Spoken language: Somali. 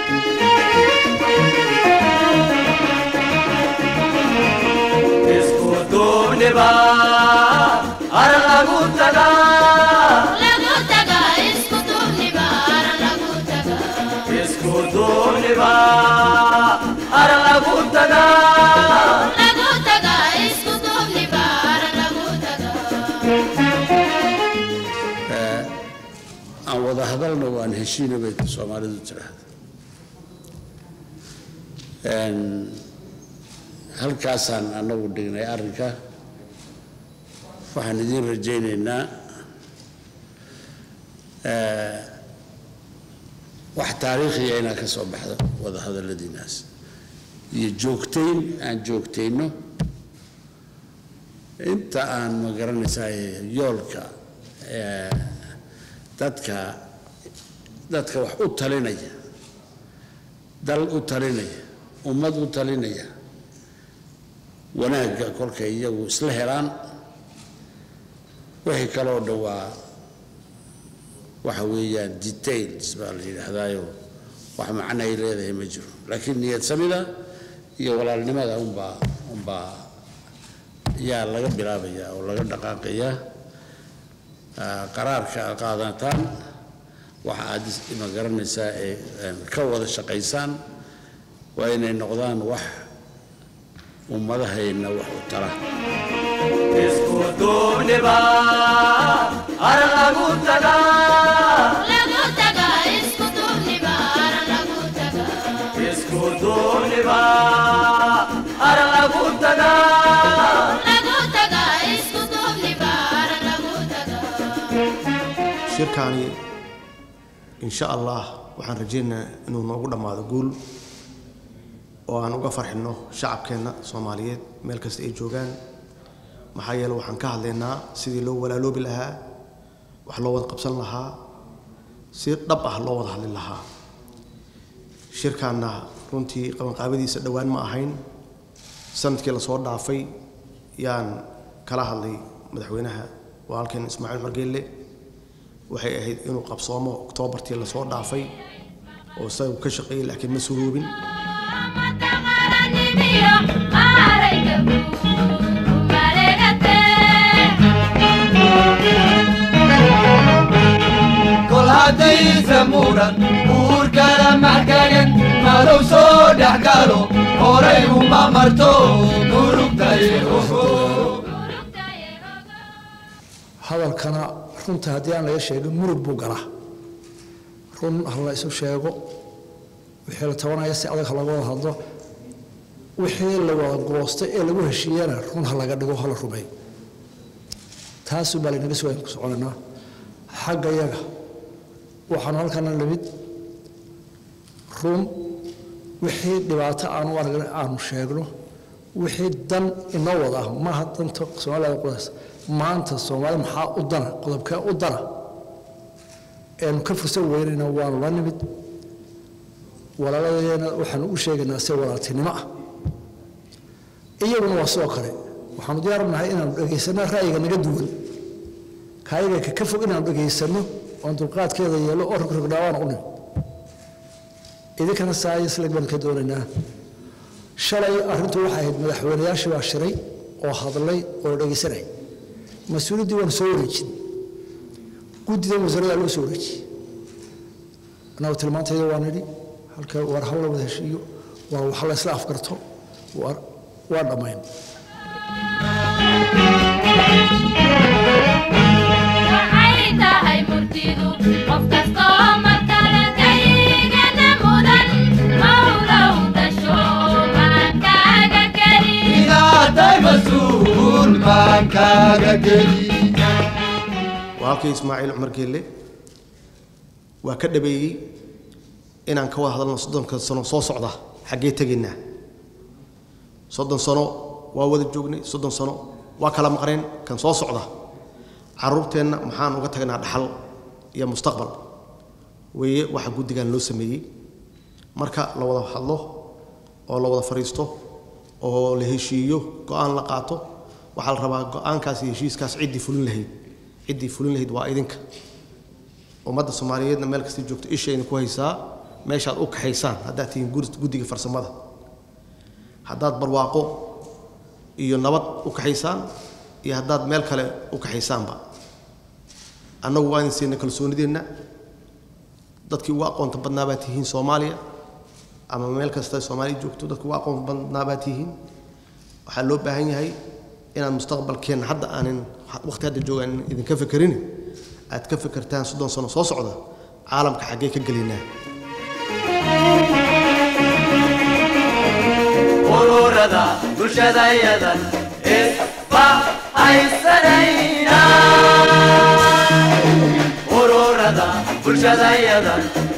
isku duubniba ar lagu tagaa lagu taga isku duubniba ar lagu taga isku duubniba ar lagu tagaa lagu taga isku duubniba ar lagu taga aan wada hadalna waan heshiina bay soomaalidu tiraahda Een, halkaasaan anagu dhignay arrinka waxaan idiin rajaynaynaa eh, wax taariikhiya inaa ka soo baxdo wada hadalladiinaas iyo joogtayn aan joogtayno inta aan ma garanaysaa yoolka eh, dadka dadka wax u talinaya dal u talinaya ummad u talinaya wanaagga kolkay iyagu isla helaan wixii kaloo dhan waa waxa weeyaan details baa la yidhaahdaayo wax macno ay leedahay ma jiro laakiin niyad samida iyo walaalnimada unbaa unbaa yaa laga bilaabaya oo laga dhaqaaqayaa Ah, qaraarka aad qaadataan waxa aad is- ma garanaysaa ee een, ka wada shaqaysaan waa inay noqdaan wax ummadahayna wax u tara isku duubniba ar lagu tagaa lagu taga isku duubniba ar lagu taga isku duubniba ar lagu tagaa lagu taga isku duubniba ar lagu taga shirkaani insha allah waxaan rajaynaynaa inuu noogu dhammaado guul oo aan uga farxinno shacabkeenna soomaaliyeed meel kasta ay joogaan maxaa yeele waxaan ka hadlaynaa sidii loo walaaloobi lahaa wax loo wada qabsan lahaa si dhab ah loo wada hadli lahaa shirkaanna runtii qabanqaabadiisa dhowaan ma ahayn sanadkii lasoo dhaafay yaan kala hadlay madaxweynaha walaalkeen ismaaciil margeelle waxay ahayd inuu qabsoomo oktoobartii lasoo dhaafay oo isagu ka shaqeeyey laakiin ma suroobin kol haddaysa muran uurkala maxkagan madow soo dhex galo horay uma marto murugtay hadalkana runta haddii aan laga sheegin murug buu galaa run ha la isu sheego wixii la tabanaya si adag ha laga wada hadlo wixii la wada goostay ee lagu heshiiyana run ha laga dhigo ha la rumeeyo taasuu baa laynaga sugaya ku soconaynaa xagga yaga waxaanu halkana limid run wixii dhibaato aanu aragna aanu sheegno wixii dan inoo wada ah maaha danta soomaalida qodays maanta soomaali maxaa u dana qodobkee u dana eenu ka fursan weynayna waanu la nimid walaaladeena waxaanu u sheegaynaa si walaaltinimo ah iyaguna waa sidoo kale waxaanu diyaar u nahay inaanu dhegaysanno ra'yiga naga duwan kaayaga ka ka fog inaanu dhegaysanno oon dulqaadkeeda yeelo oo rogrogdhaawaan u nimid idinkana saaya islag baan ka doonaynaa shalay arrintu waxay ahayd madaxweynayaashii baa shiray oo hadlay oo la dhegaysanay mas-uuliyaddii waanu soo wareejin guddidan wasaaradaa loo soo wareejiyey annagu tilmaantayda waa nidhi halka war hawla wada heshiiyo waa wax la isla afgarto waa waa dhammayn waxay tahay murtidu qof kastoo markale kaygana mudan mawlow dasho maankaaga keli inaatay mas-uul maankaaga geli walaalkii ismaaciil cumar geelle waa ka dhabeeyey inaan ka wada hadalno soddonka sano soo socda xaggee tegaynaa soddon sano waa wada joognay soddon sano waa kala maqneen kan soo socda carruurteenna maxaan uga tagnaa dhaxal iyo mustaqbal weeye waxa guddigan loo sameeyey marka la wada hadlo oo la wada fadhiisto oo la heshiiyo go-aan la qaato waxaa la rabaa go-aankaas iyo heshiiskaas ciddii fulin lahayd ciddii fulin lahayd waa idinka ummadda soomaaliyeedna meel kasta joogto ishayna ku haysaa meeshaad u kaxaysaan haddaad tihiin gur- guddiga farsamada haddaad barwaaqo iyo nabad u kaxaysaan iyo haddaad meel kale u kaxaysaanba annagu waa idin siinay kalsoonideenna dadkii ugu aqoonta badnaa baad tihiin soomaaliya ama meel kasta soomaaliya joogto dadkii ugu aqoonta badnaa baad tihiin waxaa loo baahan yahay inaad mustaqbalkeenna hadda aanin waqti hadda joogaan idinka fekerin aad ka fekertaan soddon sano soo socda caalamka xaggee ka gelaynaa ururada bulshadayadan isba haysanayna ururada bulshadayadan